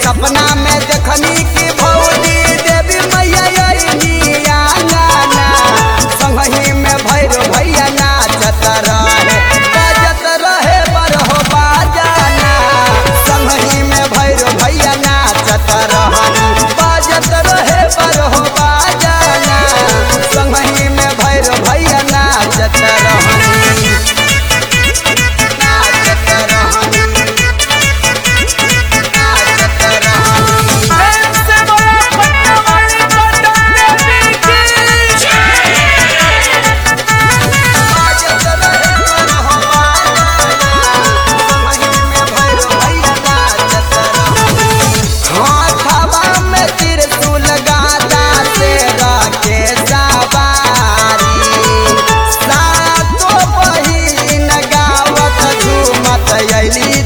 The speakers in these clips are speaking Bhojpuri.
सपना में देखनी की भौजी देवी मैया अइनी आंगना संगही में भैरो भैया नाचत रहे बाजत रहे बरहो बाजाना संगही में भैरो भैया नाचत रहनी बाजत रहे बरहो बाजाना संगही में भैरो भैया नाचत रहनी नाचत रहनी नाचत रहनी प्रेम से बोला पटना वाली पटन देवी की बाजत रहे बरहो बाजाना संगही में भैरो भैया नाचत रहनी हाथवा में त्रिशूल गादा से रखे सवारी सातो बहिन गावत झूमत अइली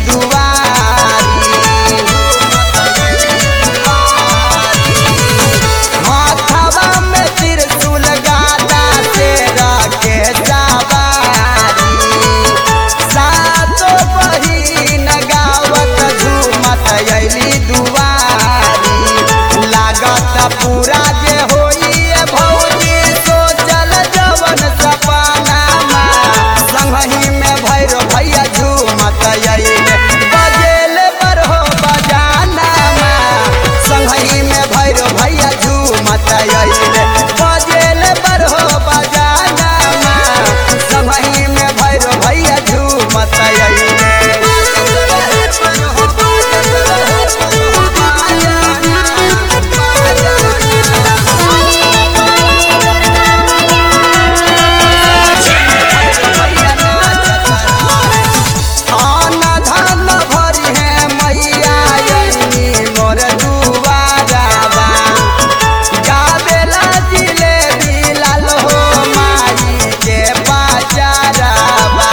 दुआरी हाथवा में त्रिशूल गादा से रखे सवारी सातो बहिन गावत झूमत अइली दुआरी लागत पूरा जे होइए भौजी सोचल जवन सपनामा संगही में भैरो भैया झूमत अइले बजेल बरहो बजानामा संगही में भैरो भैया झूमत अइले बजेल बरहो बजानामा संगही में भैरो भैया झूमत अइले आन धन भरी है मैया अइनी मोर दुआराबा गावेला जिलेबी लाल हो माई के बाजाराबा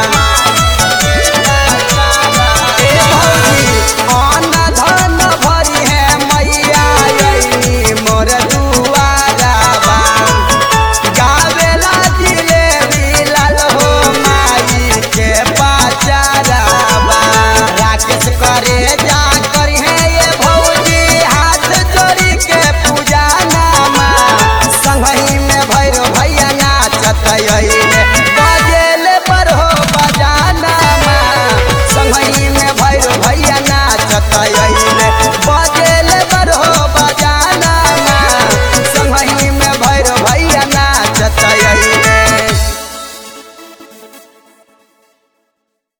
ए भौजी आन धन भरी है मैया अइनी मोर दुआराबा गावेला जिलेबी लाल हो माई के बाजाराबा राकेश करे जा करी है ये भौजी हाथ जोड़ी के पूजा नामा संगही में भैरो भैया नाचत अइले